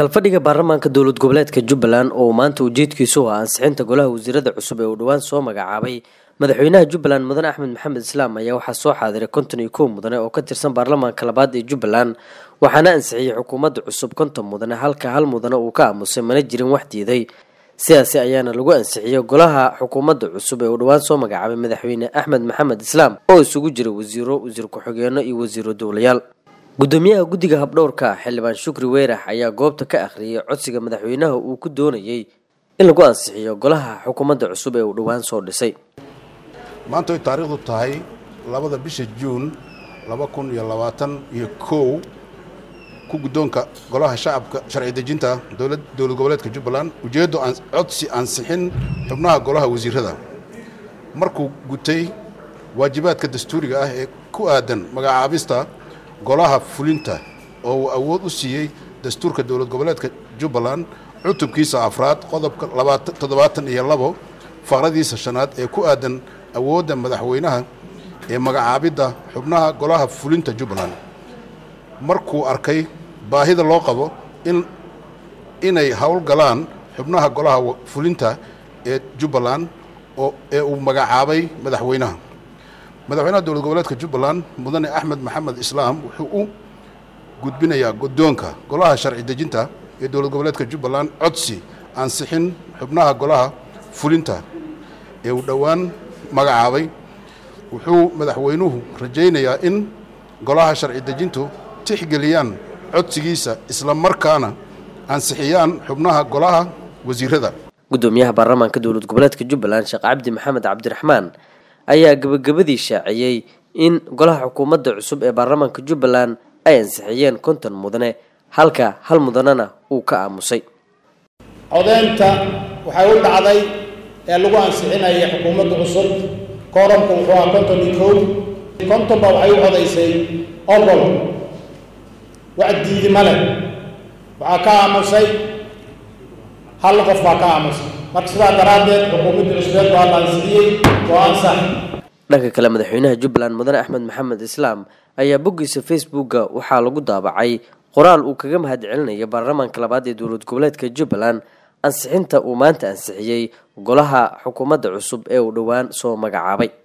kalfadhiga baarlamaanka dowlad goboleedka jubbaland oo maanta ujeedkiisu ah ansixinta golaha wasiirada cusub ee uu dhowaan soo magacaabay madaxweynaha jubbaland mudane axmed maxamed islaam ayaa waxaa soo xaadiray konton iyo kow mudane oo ka tirsan baarlamaanka labaad ee jubbaland waxaana ansixiyey xukuumadda cusub konton mudane halka hal mudane uu ka aamusay mana jirin wax diiday sidaasi ayaana lagu ansixiyey golaha xukuumadda cusub ee uu dhowaan soo magacaabay madaxweyne axmed maxamed islaam oo isugu jira wasiiro wasiir ku-xigeenno iyo wasiiro dowlayaal gudoomiyaha guddiga habdhowrka xildhibaan shukri weyrax ayaa goobta ka akhriyay codsiga madaxweynaha uu ku doonayey in lagu ansixiyo golaha xukuumadda cusub ee uu dhowaan soo dhisay maanta way taariikhdu tahay labada bisha juun laba kun iyo labaatan iyo kow ku guddoonka golaha shacabka sharci dejinta dowlad dowlad goboleedka jubbaland ujeeddo codsi ansixin xubnaha golaha wasiirada markuu gutay waajibaadka dastuuriga ah ee ku aadan magacaabista golaha fulinta oo uu awood u siiyey dastuurka dowlad goboleedka jubbaland cutubkiisa afraad qodobka toddobaatan iyo labo faqradiisa shanaad ee ku aadan awoodda madaxweynaha ee magacaabidda xubnaha golaha fulinta jubbaland markuu arkay baahida loo qabo in inay howlgalaan xubnaha golaha fulinta ee jubbaland oo ee uu magacaabay madaxweynaha madaxweynaha dowlad goboleedka jubbaland mudane axmed maxamed islaam wuxuu u gudbinayaa guddoonka golaha sharci dejinta ee dowlad goboleedka jubbaland codsi ansixin xubnaha golaha fulinta ee uu dhowaan magacaabay wuxuu madaxweynuhu rajaynayaa in golaha sharci dejintu tixgeliyaan codsigiisa isla markaana ansixiyaan xubnaha golaha wasiirada gudoomiyaha baarlamaanka dowlad goboleedka jubbaland sheekh cabdi maxamed cabdiraxmaan ayaa gabagabadii shaaciyey in golaha xukuumadda cusub ee baarlamaanka jubbaland ay ansixiyeen konton mudane halka hal mudanena uu ka aamusay codeynta waxay u dhacday ee lagu ansixinaya xukuumadda cusub kooramku wuxuu ahaa konton iyo kow kontonba waxay u codaysay ogol wax diidi male waxaa ka aamusay hal qof baa ka aamusay marka sidaa daraaddeed xukuumadda cusbeed waa la ansixiyey waa ansax dhanka kale madaxweynaha jubbaland mudane axmed maxamed islaam ayaa boggiisa facebooka waxaa lagu daabacay qoraal uu kaga mahad celinaya baarlamaanka labaad ee dowlad goboleedka jubbaland ansixinta uu maanta ansixiyey golaha xukuumadda cusub ee uu dhowaan soo magacaabay